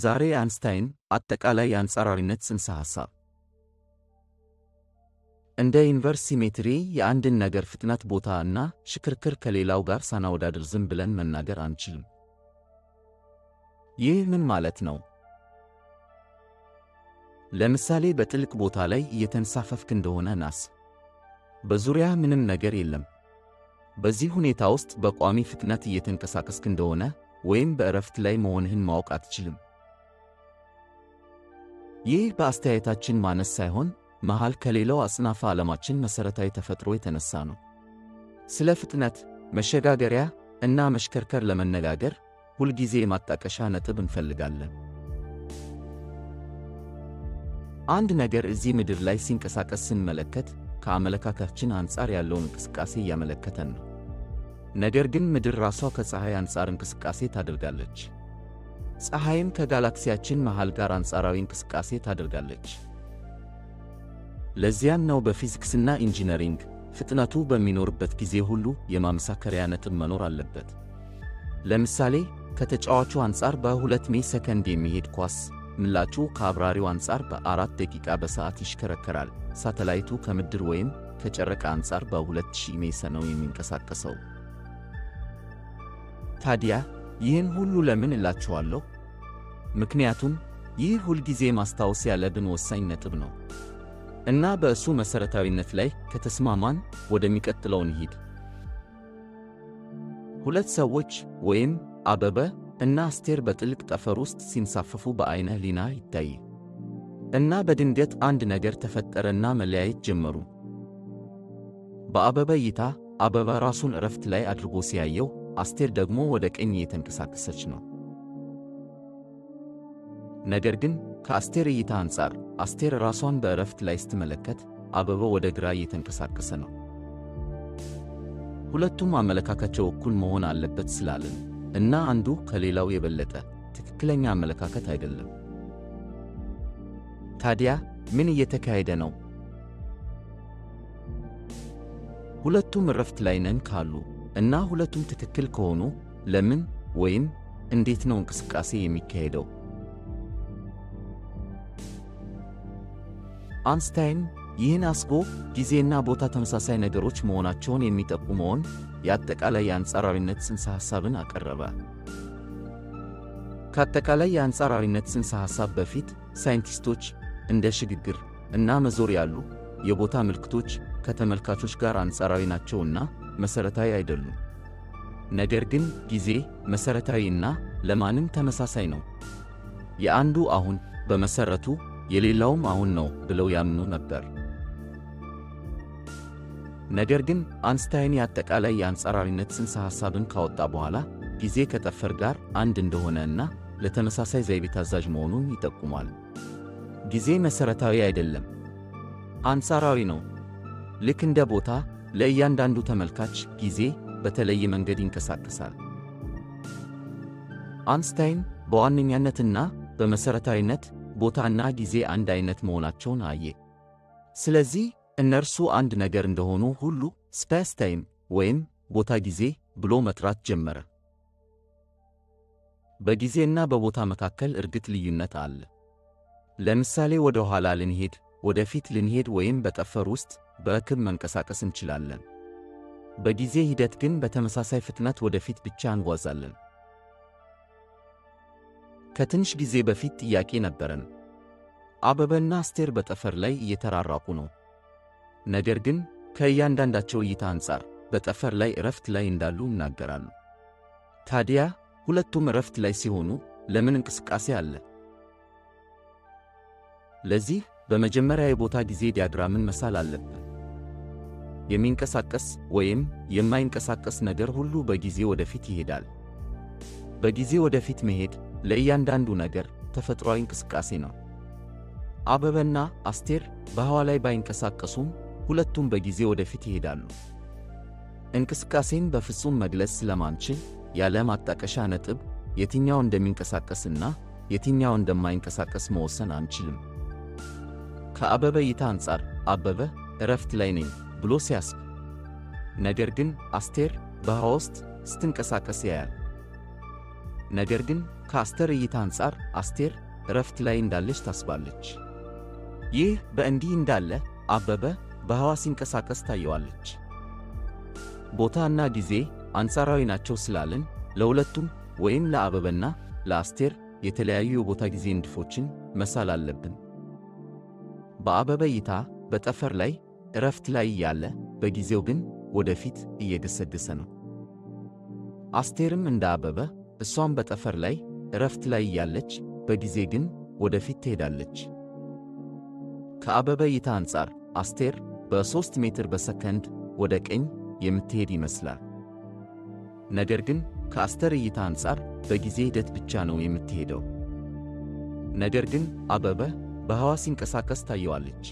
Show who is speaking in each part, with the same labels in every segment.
Speaker 1: ዛሬ አንስታይን አጠቃላይ የአንጻራዊነት ጽንሰ ሐሳብ እንደ ኢንቨርስ ሲሜትሪ የአንድን ነገር ፍጥነት፣ ቦታ እና ሽክርክር ከሌላው ጋር ሳናወዳድር ዝም ብለን መናገር አንችልም። ይህ ምን ማለት ነው? ለምሳሌ በጥልቅ ቦታ ላይ እየተንሳፈፍክ እንደሆነ ናስ፣ በዙሪያህ ምንም ነገር የለም። በዚህ ሁኔታ ውስጥ በቋሚ ፍጥነት እየተንቀሳቀስክ እንደሆነ ወይም በእረፍት ላይ መሆንህን ማወቅ አትችልም። ይህ በአስተያየታችን ማነስ ሳይሆን መሃል ከሌላው አጽናፈ ዓለማችን መሠረታዊ ተፈጥሮ የተነሳ ነው። ስለ ፍጥነት፣ መሸጋገሪያ እና መሽከርከር ለመነጋገር ሁልጊዜ የማጣቀሻ ነጥብ እንፈልጋለን። አንድ ነገር እዚህ ምድር ላይ ሲንቀሳቀስ ስንመለከት ከአመለካከታችን አንጻር ያለውን እንቅስቃሴ እያመለከተን ነው። ነገር ግን ምድር ራሷ ከፀሐይ አንጻር እንቅስቃሴ ታደርጋለች። ፀሐይም ከጋላክሲያችን መሃል ጋር አንጻራዊ እንቅስቃሴ ታደርጋለች። ለዚያም ነው በፊዚክስና ኢንጂነሪንግ ፍጥነቱ በሚኖርበት ጊዜ ሁሉ የማመሳከሪያ ነጥብ መኖር አለበት። ለምሳሌ ከተጫዋቹ አንጻር በሁለት ሜ ሰከንድ የሚሄድ ኳስ ምላጩ ከአብራሪው አንጻር በአራት ደቂቃ በሰዓት ይሽከረከራል። ሳተላይቱ ከምድር ወይም ከጨረቃ አንጻር በ2000 ሜ ነው የሚንቀሳቀሰው። ታዲያ ይህን ሁሉ ለምን እላችኋለሁ? ምክንያቱም ይህ ሁልጊዜ ማስታወስ ያለብን ወሳኝ ነጥብ ነው እና በእሱ መሠረታዊነት ላይ ከተስማማን ወደሚቀጥለው እንሂድ። ሁለት ሰዎች ወይም አበበ እና አስቴር በጥልቅ ጠፈር ውስጥ ሲንሳፈፉ በዐይነ ሕሊና ይታይ እና በድንገት አንድ ነገር ተፈጠረና መለያየት ጀመሩ። በአበበ እይታ አበበ ራሱን እረፍት ላይ አድርጎ ሲያየው፣ አስቴር ደግሞ ወደ ቀኝ እየተንቀሳቀሰች ነው። ነገር ግን ከአስቴር እይታ አንጻር አስቴር ራሷን በእረፍት ላይ ስትመለከት፣ አበበ ወደ ግራ እየተንቀሳቀሰ ነው። ሁለቱም አመለካከታቸው እኩል መሆን አለበት ስላለን እና አንዱ ከሌላው የበለጠ ትክክለኛ አመለካከት አይደለም። ታዲያ ምን እየተካሄደ ነው? ሁለቱም እረፍት ላይ ነን ካሉ እና ሁለቱም ትክክል ከሆኑ ለምን ወይም እንዴት ነው እንቅስቃሴ የሚካሄደው? አንስታይን ይህን አስቦ ጊዜና ቦታ ተመሳሳይ ነገሮች መሆናቸውን የሚጠቁመውን የአጠቃላይ የአንጻራዊነት ጽንሰ ሐሳብን አቀረበ። ከአጠቃላይ የአንጻራዊነት ጽንሰ ሐሳብ በፊት ሳይንቲስቶች እንደ ሽግግር እና መዞር ያሉ የቦታ ምልክቶች ከተመልካቾች ጋር አንጻራዊ ናቸውና መሠረታዊ አይደሉም። ነገር ግን ጊዜ መሠረታዊ እና ለማንም ተመሳሳይ ነው። የአንዱ አሁን በመሠረቱ የሌላውም አሁን ነው ብለው ያምኑ ነበር። ነገር ግን አንስታይን የአጠቃላይ የአንጻራዊነት ጽንሰ ሐሳብን ካወጣ በኋላ ጊዜ ከጠፈር ጋር አንድ እንደሆነ እና ለተመሳሳይ ዘይቤ ታዛዥ መሆኑን ይጠቁማል። ጊዜ መሠረታዊ አይደለም፣ አንጻራዊ ነው። ልክ እንደ ቦታ ለእያንዳንዱ ተመልካች ጊዜ በተለየ መንገድ ይንቀሳቀሳል። አንስታይን በዋነኛነትና በመሠረታዊነት ቦታና ጊዜ አንድ አይነት መሆናቸውን አየ። ስለዚህ እነርሱ አንድ ነገር እንደሆኑ ሁሉ ስፔስ ታይም ወይም ቦታ ጊዜ ብሎ መጥራት ጀመረ። በጊዜና በቦታ መካከል እርግጥ ልዩነት አለ። ለምሳሌ ወደ ኋላ ልንሄድ፣ ወደፊት ልንሄድ ወይም በጠፈር ውስጥ በርክብ መንቀሳቀስ እንችላለን። በጊዜ ሂደት ግን በተመሳሳይ ፍጥነት ወደፊት ብቻ እንጓዛለን። ከትንሽ ጊዜ በፊት ጥያቄ ነበረን። አበበና አስቴር በጠፈር ላይ እየተራራቁ ነው። ነገር ግን ከእያንዳንዳቸው እይታ አንጻር በጠፈር ላይ እረፍት ላይ እንዳሉ ይናገራሉ። ታዲያ ሁለቱም እረፍት ላይ ሲሆኑ ለምን እንቅስቃሴ አለ? ለዚህ በመጀመሪያ የቦታ ጊዜ ዲያግራምን መሳል አለብን። የሚንቀሳቀስ ወይም የማይንቀሳቀስ ነገር ሁሉ በጊዜ ወደፊት ይሄዳል። በጊዜ ወደፊት መሄድ ለእያንዳንዱ ነገር ተፈጥሯዊ እንቅስቃሴ ነው። አበበና አስቴር በህዋ ላይ ባይንቀሳቀሱም ሁለቱም በጊዜ ወደፊት ይሄዳሉ። እንቅስቃሴን በፍጹም መግለጽ ስለማንችል ያለ ማጣቀሻ ነጥብ የትኛው እንደሚንቀሳቀስና የትኛው እንደማይንቀሳቀስ መወሰን አንችልም። ከአበበ እይታ አንጻር አበበ እረፍት ላይ ነኝ ብሎ ሲያስብ፣ ነገር ግን አስቴር በህዋ ውስጥ ስትንቀሳቀስ ያያል። ነገር ግን ከአስተር እይታ አንጻር አስቴር እረፍት ላይ እንዳለች ታስባለች። ይህ በእንዲህ እንዳለ አበበ በህዋ ሲንቀሳቀስ ታየዋለች። ቦታና ጊዜ አንጻራዊ ናቸው ስላልን ለሁለቱም ወይም ለአበበና ለአስቴር የተለያዩ የቦታ ጊዜ ንድፎችን መሳል አለብን። በአበበ እይታ በጠፈር ላይ እረፍት ላይ እያለ በጊዜው ግን ወደፊት እየገሰገሰ ነው። አስቴርም እንደ አበበ እሷም በጠፈር ላይ እረፍት ላይ እያለች በጊዜ ግን ወደፊት ትሄዳለች። ከአበበ እይታ አንጻር አስቴር በሦስት ሜትር በሰከንድ ወደ ቀኝ የምትሄድ ይመስላል። ነገር ግን ከአስተር እይታ አንጻር በጊዜ ሂደት ብቻ ነው የምትሄደው። ነገር ግን አበበ በህዋ ሲንቀሳቀስ ታየዋለች።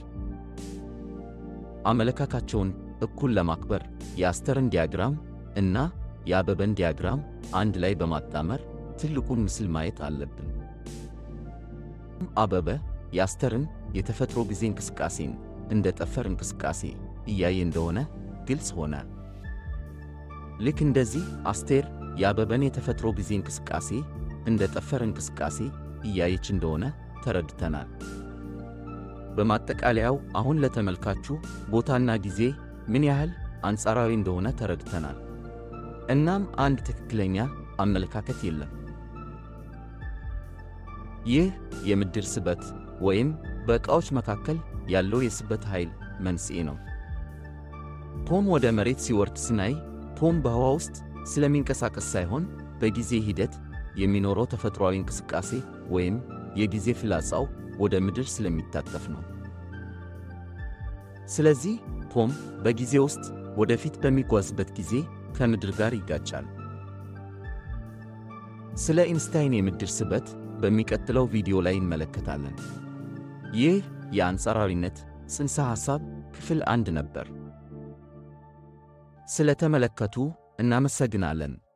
Speaker 1: አመለካካቸውን እኩል ለማክበር የአስተርን ዲያግራም እና የአበበን ዲያግራም አንድ ላይ በማጣመር ትልቁን ምስል ማየት አለብን። አበበ የአስተርን የተፈጥሮ ጊዜ እንቅስቃሴን እንደ ጠፈር እንቅስቃሴ እያየ እንደሆነ ግልጽ ሆነ። ልክ እንደዚህ አስቴር የአበበን የተፈጥሮ ጊዜ እንቅስቃሴ እንደ ጠፈር እንቅስቃሴ እያየች እንደሆነ ተረድተናል። በማጠቃለያው አሁን ለተመልካቹ ቦታና ጊዜ ምን ያህል አንጻራዊ እንደሆነ ተረድተናል። እናም አንድ ትክክለኛ አመለካከት የለም። ይህ የምድር ስበት ወይም በዕቃዎች መካከል ያለው የስበት ኃይል መንስኤ ነው። ፖም ወደ መሬት ሲወርድ ስናይ ፖም በህዋ ውስጥ ስለሚንቀሳቀስ ሳይሆን በጊዜ ሂደት የሚኖረው ተፈጥሯዊ እንቅስቃሴ ወይም የጊዜ ፍላጻው ወደ ምድር ስለሚታጠፍ ነው። ስለዚህ ፖም በጊዜ ውስጥ ወደፊት በሚጓዝበት ጊዜ ከምድር ጋር ይጋጫል። ስለ ኢንስታይን የምድር ስበት በሚቀጥለው ቪዲዮ ላይ እንመለከታለን። ይህ የአንጻራዊነት ጽንሰ ሐሳብ ክፍል አንድ ነበር። ስለ ተመለከቱ እናመሰግናለን።